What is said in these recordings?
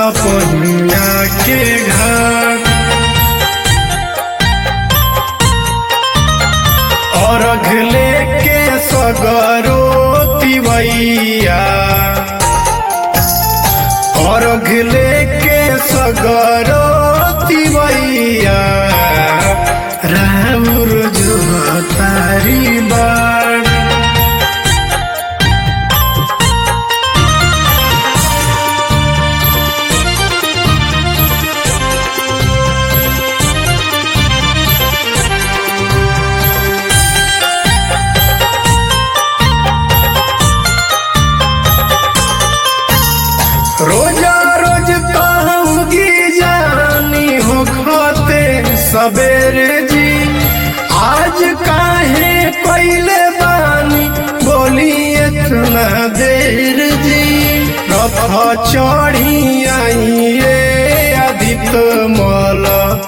सपनिया के घाट और अगले के सगरो तिवैया और अगले के सगरो तिवैया राउर जो तारी बाड़ रोजा रोज कहूँगी जानी हो खाते सवेरे जी आज काहे पहले बानी बोली इतना देर जी रथ चढ़ी आइए अधिक मल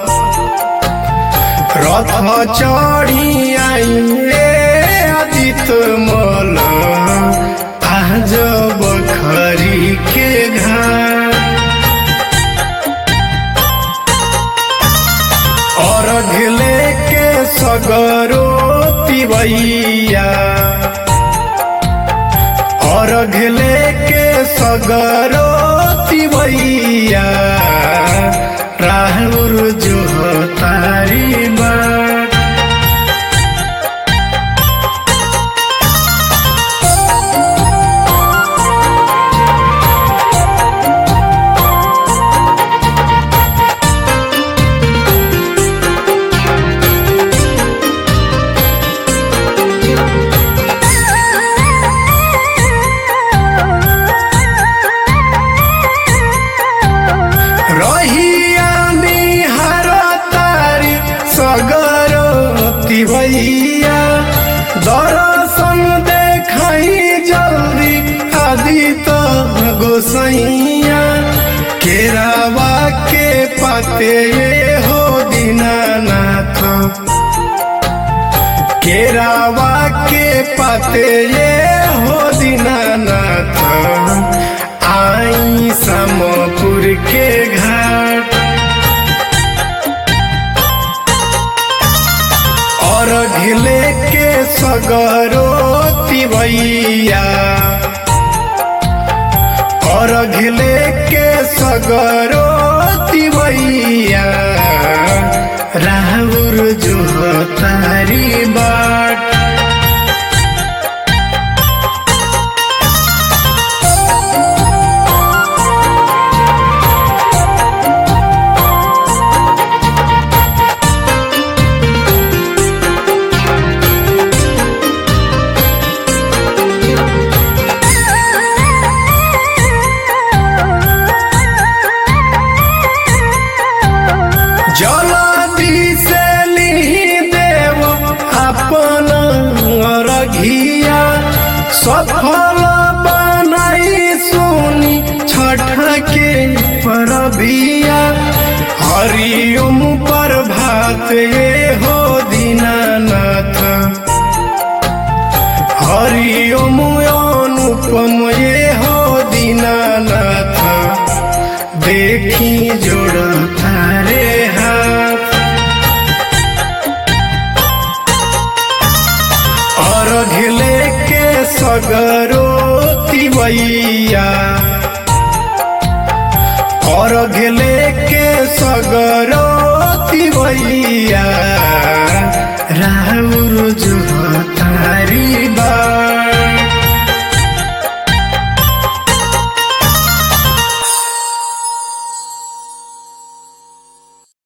रथ चढ़ी आइए अधिक मल आज बखरी के घाट और अगले के सगरो तिवैया और अगले के सगरो तिवैया राहुल जो तारी बात रहिया निहार तारी सगरो तिवैया दर्शन देखाई जल्दी आदित गोसैया केरावा के पाते हो दीनानाथ केरावा के पाते हो दीनानाथ आई समपुर के घाट और घिले के सगरो तिवैया और घिले के सगरो तिवैया राहुल जो तारी बाट जलदी से लिही देव अपन रघिया सफल बनाई सुनी छठ के परबिया हरिओम पर भात ये हो दीनानाथ हरिओम अनुपम ये हो दीनानाथ देखी जोड़ तारे हाथ और घिले के सगरो तिवैया और घिले के सगरो तिवैया